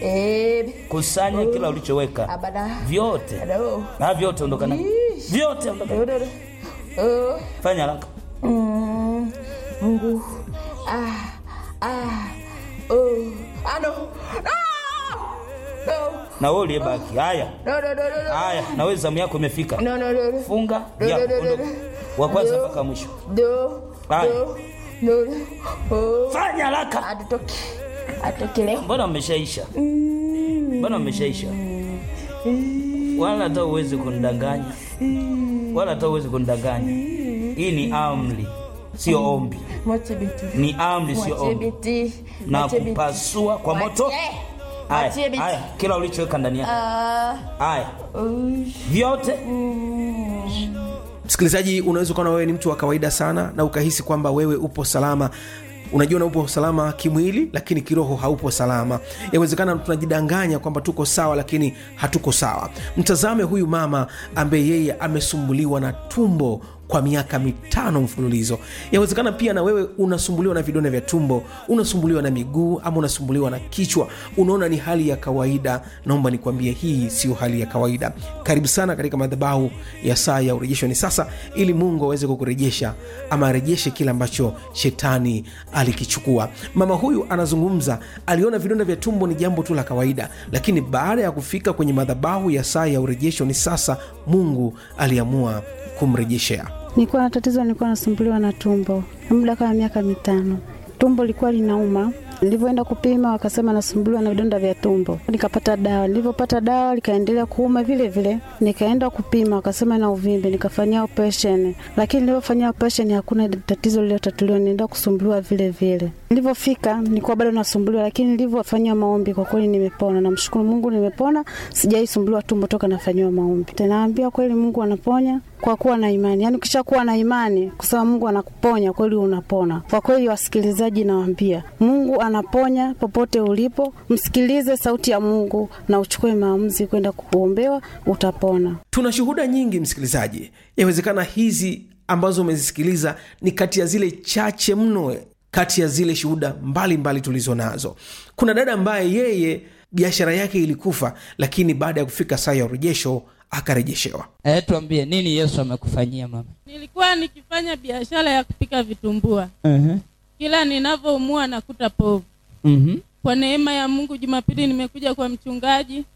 Eh, kusanya kila ulichoweka abada. vyote Ado. na vyote ondokana Ish. vyote ondokana Ado, ado. Oh. fanya haraka Mm, Mungu. Ah, ah, oh. Ah, no. No. No. na wewe uliyebaki haya No, no, no, no, no. haya na wewe zamu yako imefika No, no, no, no. funga No, ya no, no, no, ondoka. no. wa kwanza No. mpaka mwisho Do. Haya. Do. No, no. Oh. fanya haraka Atutoke. Atoke leo. mbona mmeshaisha Mm. mbona mmeshaisha wala hata uwezi kunidanganya wala hata uwezi kunidanganya hii ni amri sio ombi Mwache biti. ni amri sio Mwache ombi biti. na Mwache biti. kupasua kwa moto Mwache. haya Mwache biti. haya kila ulichoweka ndani yake Ah. haya Ush. vyote msikilizaji unaweza ukaona wewe ni mtu wa kawaida sana na ukahisi kwamba wewe upo salama unajiona upo salama kimwili lakini kiroho haupo salama yawezekana tunajidanganya kwamba tuko sawa lakini hatuko sawa mtazame huyu mama ambaye yeye amesumbuliwa na tumbo kwa miaka mitano mfululizo yawezekana pia na wewe unasumbuliwa na vidonda vya tumbo unasumbuliwa na miguu ama unasumbuliwa na kichwa unaona ni hali ya kawaida naomba nikwambie hii sio hali ya kawaida karibu sana katika madhabahu ya saa ya urejesho ni sasa ili mungu aweze kukurejesha ama arejeshe kile ambacho shetani alikichukua mama huyu anazungumza aliona vidonda vya tumbo ni jambo tu la kawaida lakini baada ya kufika kwenye madhabahu ya saa ya urejesho ni sasa mungu aliamua kumrejeshea Nilikuwa na tatizo, nilikuwa nasumbuliwa na tumbo muda kama miaka mitano. Tumbo lilikuwa linauma. Nilivyoenda kupima wakasema nasumbuliwa na vidonda vya tumbo, nikapata dawa. Nilivyopata dawa likaendelea kuuma vile vile, nikaenda kupima wakasema na uvimbe, nikafanyia operation, lakini nilivyofanyia operation hakuna tatizo lililotatuliwa, nienda kusumbuliwa vile vile. Nilivyofika nilikuwa bado nasumbuliwa, lakini nilivyofanyia maombi kwa kweli nimepona. Namshukuru Mungu, nimepona, sijaisumbuliwa tumbo toka nafanyiwa maombi. Naambia kweli Mungu anaponya kwa kuwa na imani. Yaani ukishakuwa na imani kusema Mungu anakuponya kweli unapona. Kwa kweli wasikilizaji, nawaambia Mungu anaponya popote ulipo, msikilize sauti ya Mungu na uchukue maamuzi kwenda kuombewa, utapona. tuna shuhuda nyingi msikilizaji yawezekana hizi ambazo umezisikiliza ni kati ya zile chache mno kati ya zile shuhuda mbalimbali tulizo nazo kuna dada ambaye yeye biashara yake ilikufa lakini baada ya kufika saa ya urejesho akarejeshewa Eh, tuambie nini Yesu amekufanyia mama? Nilikuwa nikifanya biashara ya kupika vitumbua, uh kila ninavyoumua nakuta povu. Mhm. Kwa neema ya Mungu, Jumapili nimekuja kwa mchungaji,